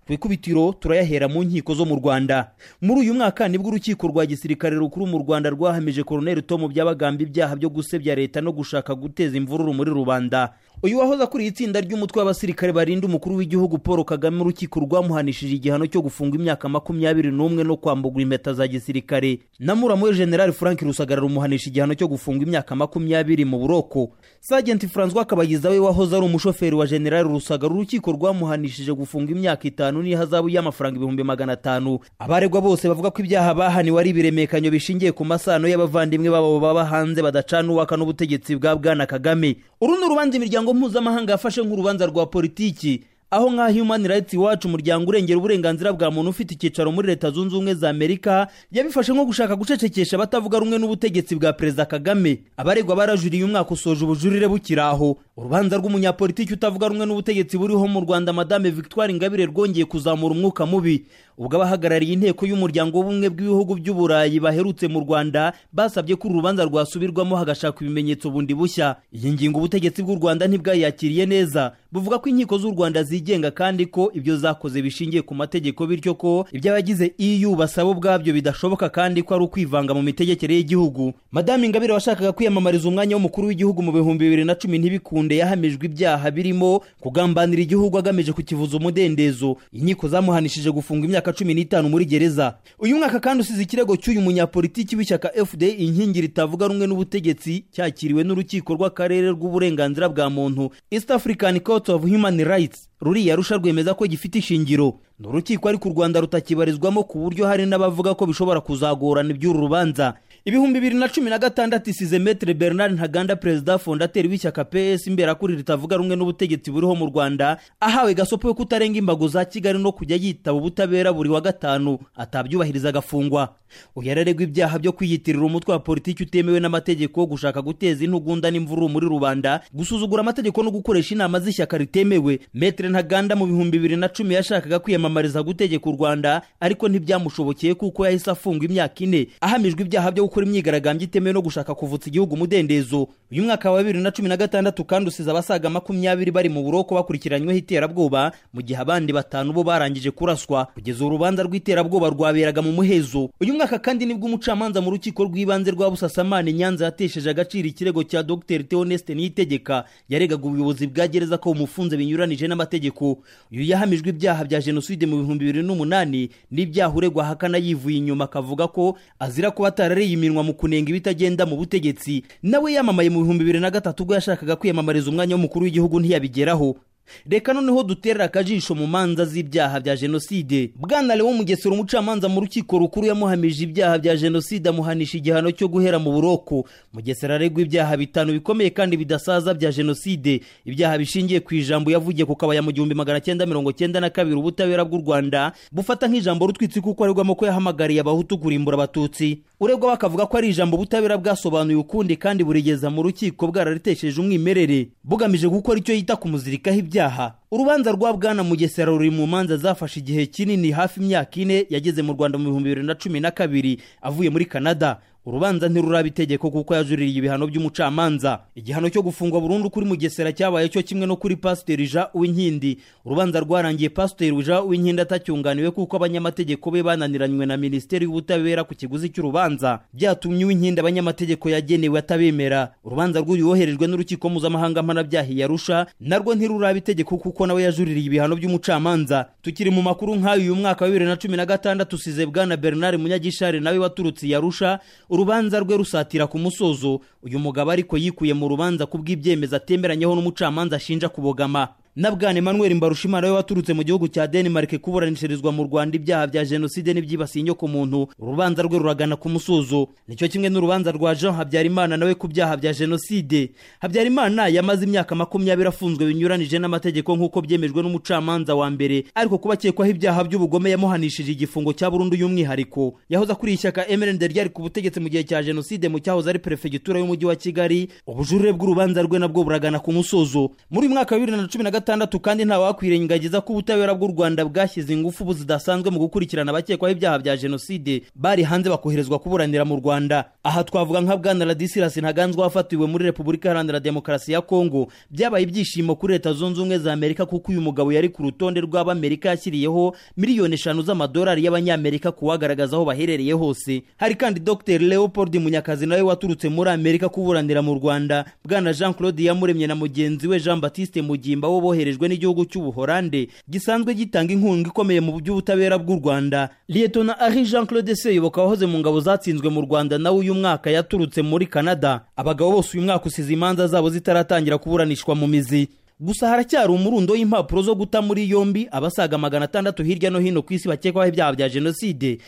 ku ikubitiro turayahera mu nkiko zo mu rwanda muri uyu mwaka nibwo urukiko rwa gisirikare rukuru mu rwanda rwahamije koroneri tom byabagamba ibyaha byo gusebya leta no gushaka guteza imvururu muri rubanda uyu wahoze akuriye itsinda ry'umutwe w'abasirikare barinda umukuru w'igihugu paul kagame urukiko rwamuhanishije igihano cyo gufunga imyaka makumyabiri n'umwe no kwambugwa impeta za gisirikare na muramu we generali frank rusagara rumuhanisha igihano cyo gufunga imyaka makumyabiri mu buroko sagenti francois kabagiza we wahoze ari umushoferi wa generali rusagara urukiko rwamuhanishije gufunga imyaka itanu n'ihazabu y'amafaranga ibihumbi magana atanu abaregwa bose bavuga ko ibyaha bahaniwe ari ibiremekanyo bishingiye ku masano y'abavandimwe babo baba hanze badacana uwaka n'ubutegetsi bwa bwana kagame uru ni urubanza imiryango imiryango mpuzamahanga yafashe nk'urubanza rwa politiki aho nka human rights watch umuryango urengera uburenganzira bwa muntu ufite icyicaro muri leta zunze ubumwe za amerika yabifashe nko gushaka gucecekesha abatavuga rumwe n'ubutegetsi bwa perezida kagame abaregwa barajuriye umwaka usoje ubujurire bukiraho urubanza rw'umunyapolitiki utavuga rumwe n'ubutegetsi buriho mu rwanda madame victoire ingabire rwongeye kuzamura umwuka mubi ubwo abahagarariye inteko y'umuryango w'ubumwe bw'ibihugu by'uburayi baherutse mu rwanda basabye ko uru rubanza rwasubirwamo hagashakwa ibimenyetso bundi bushya iyi ngingo ubutegetsi bw'u rwanda ntibwayakiriye neza buvuga ko inkiko z'u rwanda zigenga kandi ko ibyo zakoze bishingiye ku mategeko bityo ko iby'abagize eu basaba ubwabyo bidashoboka kandi ko ari ukwivanga mu mitegekere y'igihugu madame ingabire washakaga kwiyamamariza umwanya w'umukuru w'igihugu mu bihumbi bibiri na cumi ntibikunde yahamijwe ibyaha birimo kugambanira igihugu agamije kukivuza umudendezo inkiko zamuhanishije gufunga imyaka cumi n'itanu muri gereza uyu mwaka kandi usize ikirego cy'uyu munyapolitiki w'ishyaka fda inkingi ritavuga rumwe n'ubutegetsi cyakiriwe n'urukiko rw'akarere rw'uburenganzira bwa muntu east african court of human rights ruriya rusha rwemeza ko gifite ishingiro ni urukiko ariko u rwanda rutakibarizwamo ku buryo hari n'abavuga ko bishobora kuzagorana iby'uru rubanza ibihumbi bibiri na cumi na gatandatu isize metere bernard ntaganda perezida fondateri w'ishyaka ps imberakuri ritavuga rumwe n'ubutegetsi buriho mu rwanda ahawe gasopo yo kutarenga imbago za kigali no kujya yitaba ubutabera buri wa gatanu atabyubahiriza agafungwa uyu araregwa ibyaha byo kwiyitirira umutwe wa politiki utemewe n'amategeko wo gushaka guteza intugunda n'imvururu muri rubanda gusuzugura amategeko no gukoresha inama z'ishyaka ritemewe metere ntaganda mu bihumbi bibiri na cumi yashakaga kwiyamamariza gutegeka u rwanda ariko ntibyamushobokeye kuko yahise afungwa imyaka ine ahamijwe ibyaha byo gukora imyigaragambyo itemewe no gushaka kuvutsa igihugu umudendezo uyu mwaka wa bibiri na cumi na gatandatu kandi usize abasaga makumyabiri bari mu buroko bakurikiranyweho iterabwoba mu gihe abandi batanu bo barangije kuraswa kugeza urubanza rw'iterabwoba rwaberaga mu muhezo uyu mwaka kandi nibwo umucamanza mu rukiko rw'ibanze rwa busasamana nyanza yatesheje agaciro ikirego cya dr theoneste niyitegeka yaregaga ubuyobozi bwa gereza ko bumufunze binyuranije n'amategeko uyu yahamijwe ibyaha bya jenoside mu bihumbi bibiri n'umunani n'ibyaha uregwa ahakana yivuye inyuma akavuga ko azira kuba atarareye iminwa mu kunenga ibitagenda mu butegetsi nawe yamamaye mu bihumbi bibiri na gatatu ubwo yashakaga kwiyamamariza umwanya w'umukuru w'igihugu ntiyabigeraho reka noneho duterera akajisho mu manza z'ibyaha bya jenoside bwana lewo mugesera umucamanza mu rukiko rukuru yamuhamije ibyaha bya jenoside amuhanisha igihano cyo guhera mu buroko mugesera aregwa ibyaha bitanu bikomeye kandi bidasaza bya jenoside ibyaha bishingiye ku ijambo yavugiye ku kabaya mu gihumbi magana cyenda mirongo cyenda na kabiri ubutabera bw'u rwanda bufata nk'ijambo rutwitse kuko aregwamo ko yahamagariye abahutu kurimbura abatutsi uregwa bakavuga ko ari ijambo ubutabera bwasobanuye ukundi kandi burigeza mu rukiko bwararitesheje umwimerere bugamije gukora icyo yita kumuzirikaho ibyaha urubanza rwa bwana mugesera ruri mu manza zafashe igihe kinini hafi imyaka ine yageze mu rwanda mu bihumbi bibiri na cumi na kabiri avuye muri canada urubanza ntiruraba itegeko kuko yajuririye ibihano by'umucamanza igihano cyo gufungwa burundu kuri mugesera cyabaye cyo kimwe no kuri pasiteri jean uwinkindi urubanza rwarangiye pasiteri jean uwinkindi atacyunganiwe kuko abanyamategeko be bananiranywe na minisiteri y'ubutabera ku kiguzi cy'urubanza byatumye uwinkindi abanyamategeko yagenewe atabemera urubanza rw'uyoherejwe n'urukiko mpuzamahanga mpanabyaha yarusha narwo ntiruraba itegeko kuko nawe yajuririye ibihano by'umucamanza tukiri mu makuru nk'ayo uyu mwaka wa bibiri na cumi na gatandatu usize bwana bernard munyagishari nawe waturutse yarusha urubanza rwe rusatira ku musozo uyu mugabo ariko yikuye mu rubanza ku bw'ibyemezo atemeranyeho n'umucamanza ashinja kubogama na bwana emmanuel mbarushimana we waturutse mu gihugu cya denmark kuburanishirizwa mu rwanda ibyaha bya jenoside n'ibyibasiye inyoko muntu urubanza rwe ruragana ku musozo nicyo kimwe n'urubanza rwa jean habyarimana nawe ku byaha bya jenoside habyarimana yamaze imyaka makumyabiri afunzwe binyuranije n'amategeko nk'uko byemejwe n'umucamanza wa mbere ariko kuba akekwaho ibyaha by'ubugome yamuhanishije igifungo cya burundu y'umwihariko yahoze akuriye ishyaka mrnd ryari ku butegetsi mu gihe cya jenoside mu cyahoze ari perefegitura y'umujyi wa kigali ubujurire bw'urubanza rwe nabwo buragana ku musozo muri uyu mwaka wa bibiri na cumi na gatandatu kandi ntawakwirengagiza ko ubutabera bw'u rwanda bwashyize ingufu zidasanzwe mu gukurikirana abakekwaho ibyaha bya jenoside bari hanze bakoherezwa kuburanira mu rwanda aha twavuga nka bwana radisirasi ntaganzwa wafatiwe muri repubulika iharanira demokarasi ya kongo byabaye ibyishimo kuri leta zunze ubumwe za amerika kuko uyu mugabo yari ku rutonde rw'abamerika yashyiriyeho miliyoni eshanu z'amadolari y'abanyamerika kuwagaragaza aho baherereye hose hari kandi dr leopold munyakazi nawe waturutse muri amerika kuburanira mu rwanda bwana jean claude yamuremye na mugenzi we jean batiste mugimba bo boherejwe n'igihugu cy'ubuholande gisanzwe gitanga inkunga ikomeye mu by'ubutabera bw'u rwanda liyetona ari jean claude seyoboka wahoze mu ngabo zatsinzwe mu rwanda nawe uyu mwaka yaturutse muri canada abagabo bose uyu mwaka usize imanza zabo zitaratangira kuburanishwa mu mizi gusa haracyari umurundo w'impapuro zo guta muri yombi abasaga magana atandatu hirya no hino ku isi bakekwaho ibyaha bya jenoside